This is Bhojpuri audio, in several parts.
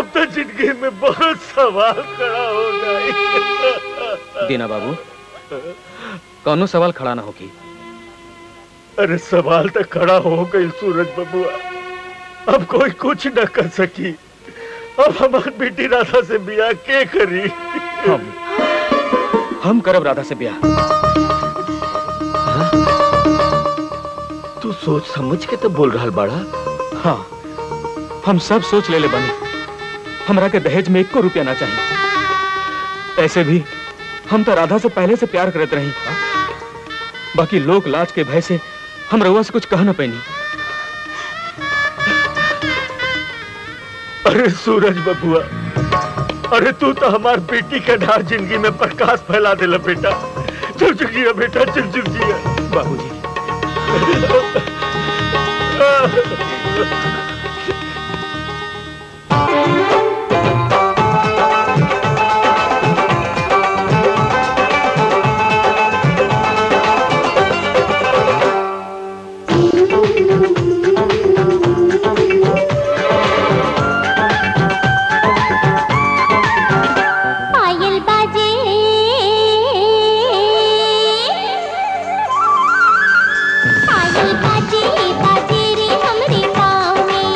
अब तो जिंदगी में बहुत सवाल खड़ा हो गए दीना बाबू कौनो सवाल खड़ा ना होगी अरे सवाल तो खड़ा हो गई सूरज बबुआ अब कोई कुछ न कर सकी अब हमार बेटी राधा से बियाह के करी हम हम करब राधा से ब्याह तू सोच समझ के तो बोल रहा बाड़ा हाँ हम सब सोच ले ले बनी हमरा के दहेज में एक को रुपया ना चाहिए ऐसे भी हम तो राधा से पहले से प्यार करते रही बाकी लोक लाज के भय से हम रउआ से कुछ कह ना पैनी अरे सूरज बबुआ अरे तू तो हमार बेटी का ढार जिंदगी में प्रकाश फैला देला बेटा चुप चुप जिया बेटा चुप चुप जिया बाबूजी पायल बाजे पायल बाजे बाजे रे हमरे पाँव में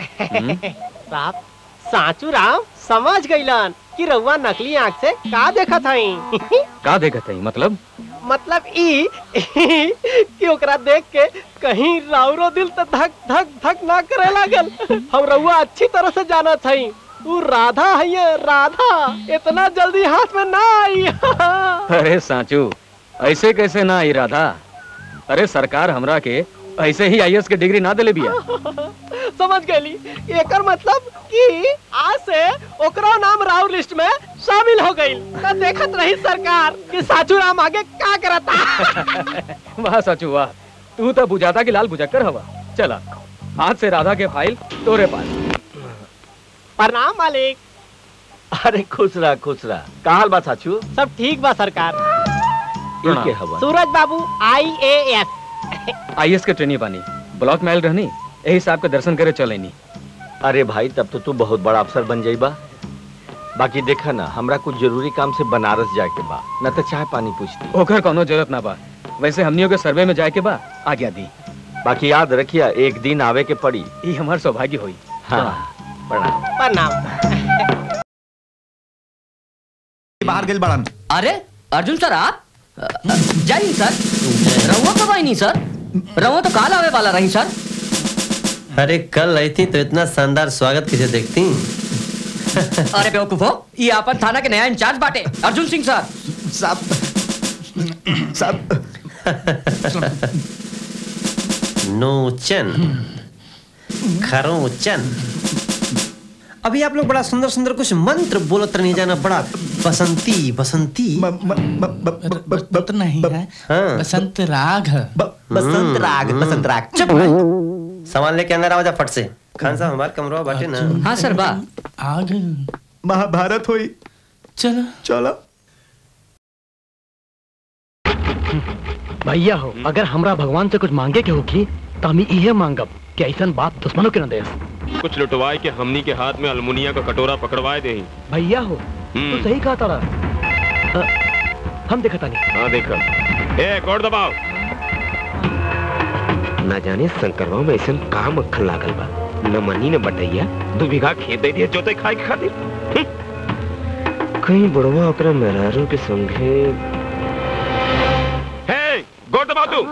हम्म? साहब साचू राम समझ गइलन कि रउआ नकली आंख से का देखत हई का देखत है मतलब मतलब ई कि ओकरा देख के कहीं राउरो दिल तो धक धक धक ना करे लागल हम रउआ अच्छी तरह से जानत हई तू राधा है ये, राधा इतना जल्दी हाथ में ना आई अरे साचू ऐसे कैसे ना आई राधा अरे सरकार हमरा के ऐसे ही आईएएस के डिग्री ना दिले बिया समझ गई एकर मतलब कि आज से ओकरा नाम राउर लिस्ट में शामिल हो गई तो देखत रही सरकार कि साचू राम आगे का करता वाह साचू वाह तू तो बुझाता कि लाल बुझक्कर हवा चला आज से राधा के फाइल तोरे पास प्रणाम मालिक अरे खुश रहा खुश रहा का हाल बा साचू सब ठीक बा सरकार ई के हवा सूरज बाबू आई ए एस आईएएस के ट्रेनिंग बानी ब्लॉक में आयल रहनी यही साहब के दर्शन करे चलेनी अरे भाई तब तो तू बहुत बड़ा अफसर बन जाइबा बाकी देखा ना हमरा कुछ जरूरी काम से बनारस जाके बा न तो चाय पानी पूछती ओकर कोनो जरूरत ना बा वैसे हमनियों के सर्वे में जाए के बा आज्ञा दी बाकी याद रखिया एक दिन आवे के पड़ी ई हमार सौभाग्य होई हाँ प्रणाम प्रणाम बाहर गेल बड़न अरे अर्जुन सर आप अ, अ, जय हिंद सर रहुआ कब आई नहीं सर रहुआ तो काल आवे वाला रही सर अरे कल आई थी तो इतना शानदार स्वागत किसे देखती अरे बेवकूफो ये आपन थाना के नया इंचार्ज बाटे अर्जुन सिंह सर सब सब नोचन खरोचन अभी आप लोग बड़ा सुंदर सुंदर कुछ मंत्र बोलत नहीं जाना बड़ा बसंती बसंती म- म- म- ब- ब- ब- ब- तो नहीं है हाँ। बसंत राग है ब- बसंत राग बसंत राग चुप सामान लेके अंदर आवाजा फट से खान साहब हमारे कमरा बाटे ना हाँ सर बा आग महाभारत हुई चलो चलो भैया हो अगर हमरा भगवान से कुछ मांगे के होगी तो हम इहे मांगब कि ऐसन बात दुश्मनों के न दे कुछ लुटवाए के हमनी के हाथ में अल्मुनिया का कटोरा पकड़वाए दे भैया हो हम्म। तू सही कहा तारा अ, हम देखा नहीं हाँ देखा ए कोड दबाओ ना जाने शंकरवा में ऐसा काम अखन लागल बा न मनी न बटैया दू बीघा खेत दे दिया जोते खाए के खातिर हम्म। कहीं बुढ़वा ओकरा मेहरारू के संगे हे गोड़ दबाओ तू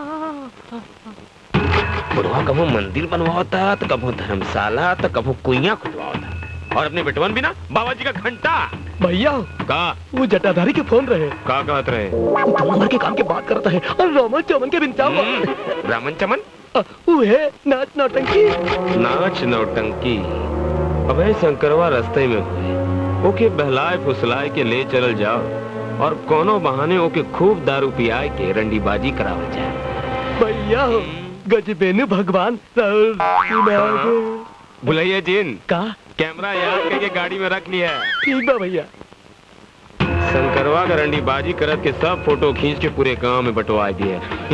बुढ़वा कभो मंदिर बनवाता तो कभो धर्मशाला तो कभो कुइया खुदवाता और अपने बेटवन भी ना बाबा जी का घंटा भैया हो का वो जटाधारी के फोन रहे का कहत रहे वो दो नंबर के काम के बात करता है और रोमन चमन के बिनता हम्म, रामन चमन वो है नाच नौटंकी नाच नौटंकी अबे शंकरवा रास्ते में हुए ओके बहलाए फुसलाए के ले चलल जाओ और कोनो बहाने ओके खूब दारू पियाए के रंडीबाजी करावल जाए भैया हो गजबेनु भगवान राउर दिमाग बुलाइए जिन का कैमरा याद करके गाड़ी में रख लिया है ठीक बा भैया शंकरवा का रंडीबाजी करत के सब फोटो खींच के पूरे गांव में बंटवा दिए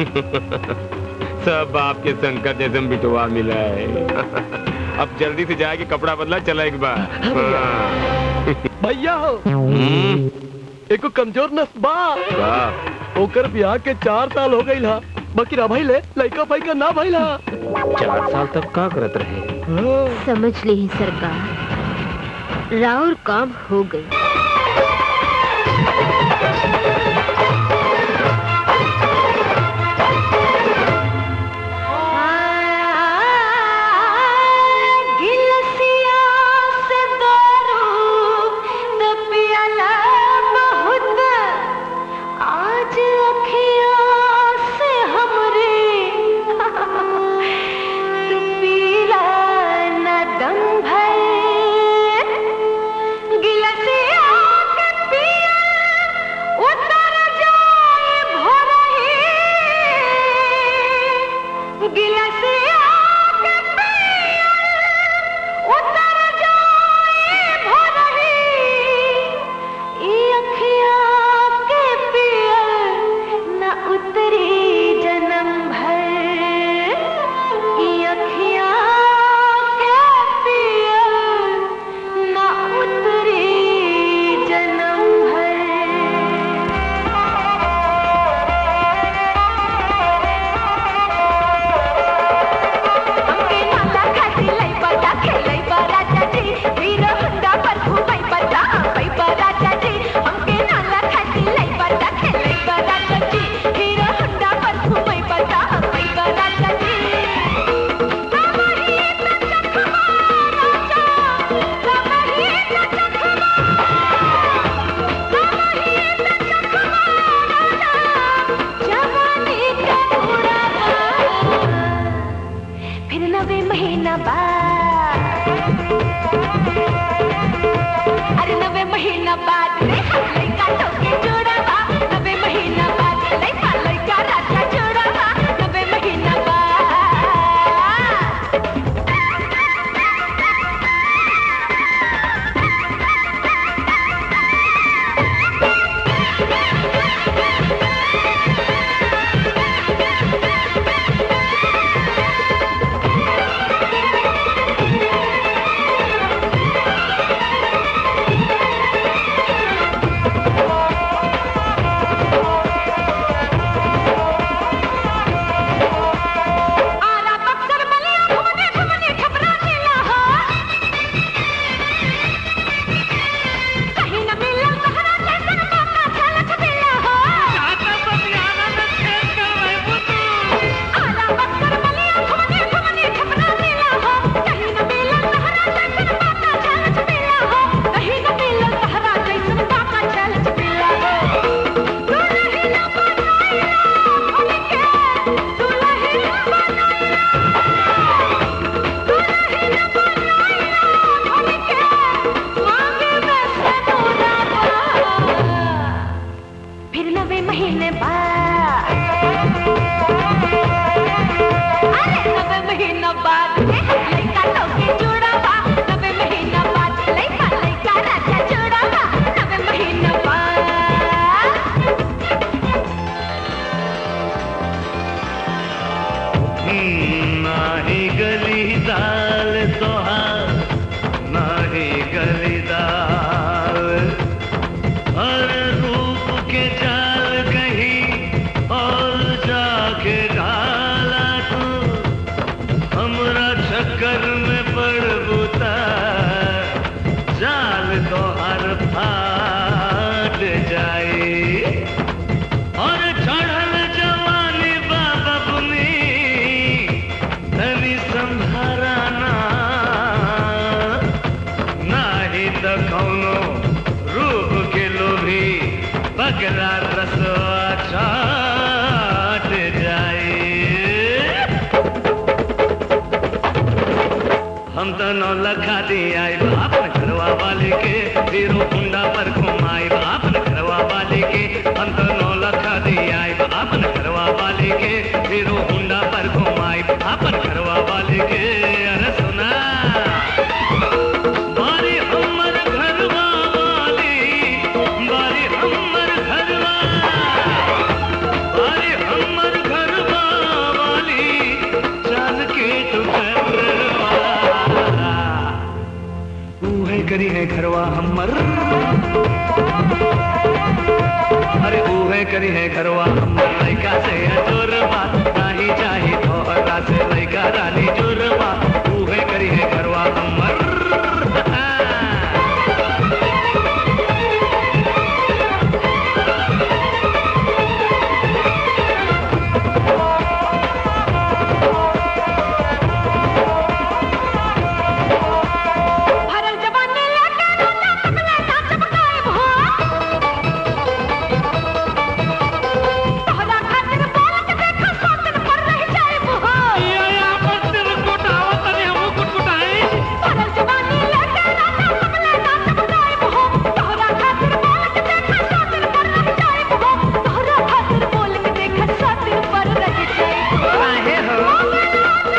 सब आपके शंकर जैसे बिटवा मिला है अब जल्दी से जाके कपड़ा बदला चला एक बार हाँ। भैया हो हम्म, एको कमजोर नस बा वाह ओकर ब्याह के चार साल हो गई हा बाकी रा भइले लइका फाइका ना भइला चार साल तक का करत रहे समझ ली सरकार राउर काम हो गई आज अखियाँ से हमरे तू पीला न दम भर गिलसिया एकरा रसवा चाट जाए हम तो नौ लखा दिया अपन घरवा वाले के वीरो कुंडा पर घुमाए अपन घरवा वाले के हम तो नौ लखा दिया अपन घरवा वाले के वीरो कुंडा पर घुमाए अपन घरवा वाले के अरे सुना बारी हमर घरवा वाली बारी हमर घरवा बारी हमर घरवा वाली चाल के टुकड़वा उहे करी है घरवा हमर अरे उहे करी है घरवा हमर लइका से अजोरबा नाही चाही तोहरा से लइका रानी जोरबा उहे करी है घरवा हमर भरल जवानी लेके रोजा पकले ना चमकाए भो तोहरा खातिर बोल के देखा सोचन पर रह जाए भो ये या पर तेरे कोटावा तने हम कुटकुटाए भरल जवानी लेके रोजा पकले ना चमकाए भो तोहरा खातिर बोल के देखा सोचन पर रह जाए भो तोहरा खातिर बोल के देखा सोचन पर रह जाए भो काहे हो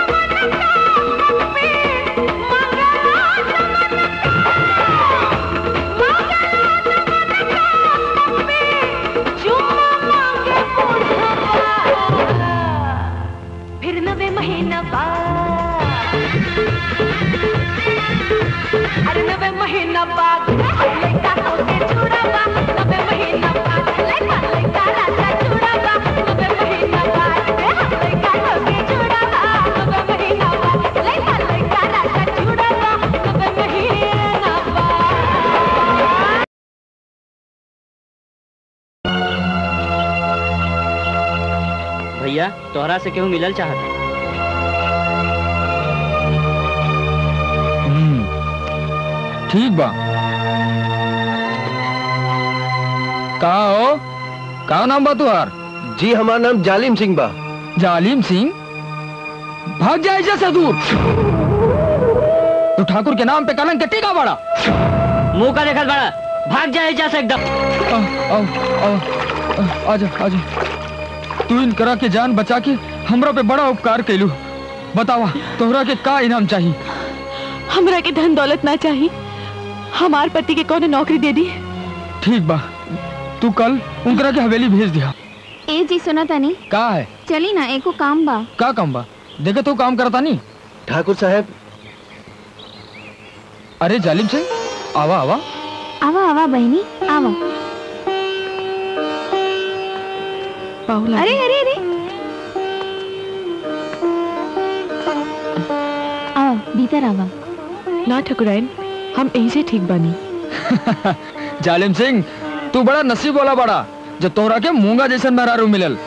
फिर नवे महीना बाद अरे नवे महीना बाद लड़का होके चूड़ावा नवे महीना बाद लड़का लड़का राजा चूड़ावा नवे महीना बाद लड़का होके चूड़ावा नवे महीना बाद लड़का लड़का राजा चूड़ावा नवे महीना बाद भैया तोहरा से केहू मिलल चाहत ठीक बा का हो का नाम बा तुहार जी हमारा नाम जालिम सिंह बा जालिम सिंह भाग जाए जैसे दूर तो ठाकुर के नाम पे कलंक के टीका बड़ा मुंह का देखल बड़ा भाग जाए जैसे एकदम आओ आओ आजा आजा तू इन करा के जान बचा के हमरा पे बड़ा उपकार कैलू बतावा तोहरा के का इनाम चाहिए हमरा के धन दौलत ना चाहिए हमार पति के कौन नौकरी दे दी ठीक बा तू कल उनकरा के हवेली भेज दिया ए जी सुना तानी का है चली ना एको काम बा का काम बा देखे तू काम करता नहीं ठाकुर साहब अरे जालिम सिंह आवा आवा आवा आवा बहनी आवा अरे अरे अरे आओ भीतर आवा ना ठकुराइन हम यहीं से ठीक बनी जालिम सिंह तू बड़ा नसीब वाला बड़ा जो तोहरा के मूंगा जैसन मेहरारू मिलल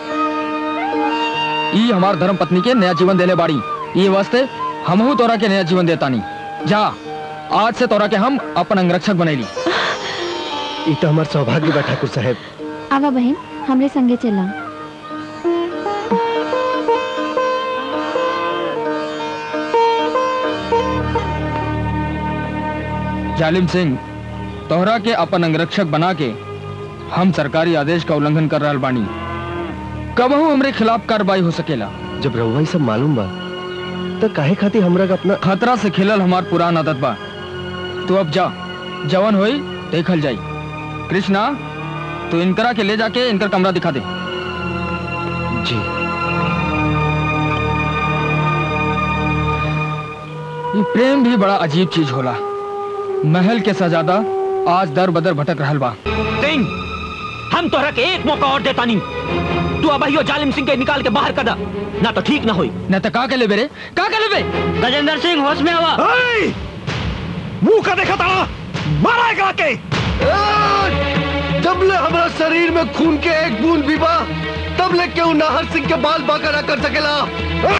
ई हमार धर्म पत्नी के नया जीवन देले बाड़ी ये वास्ते हमहू तोरा के नया जीवन देतानी जा आज से तोरा के हम अपन अंगरक्षक बनैली ई तो हमार सौभाग्य बा ठाकुर साहब आवा बहन हमरे संगे चला जालिम सिंह तोहरा के अपन अंगरक्षक बना के हम सरकारी आदेश का उल्लंघन कर रहा बानी कबहू हमरे खिलाफ कार्रवाई हो सकेला जब रहुआ सब मालूम बा तो काहे खातिर हमरा का अपना खतरा से खेलल हमार पुरान आदत बा तू अब जा जवन होई देखल जाई कृष्णा तू इनकरा के ले जाके इनकर कमरा दिखा दे जी ये प्रेम भी बड़ा अजीब चीज होला महल के सजादा आज दर बदर भटक रहल बा सिंह हम तोहरा के एक मौका और देता नहीं तू अबहियो जालिम सिंह के निकाल के बाहर कर दा ना तो ठीक ना होई न तो का के ले बेरे का के ले बे गजेंद्र सिंह होश में आवा मुंह का देखा तारा मारा एकरा के जब ले हमारा शरीर में खून के एक बूंद भी बा तब ले क्यों नाहर सिंह के बाल बाका ना कर सकेला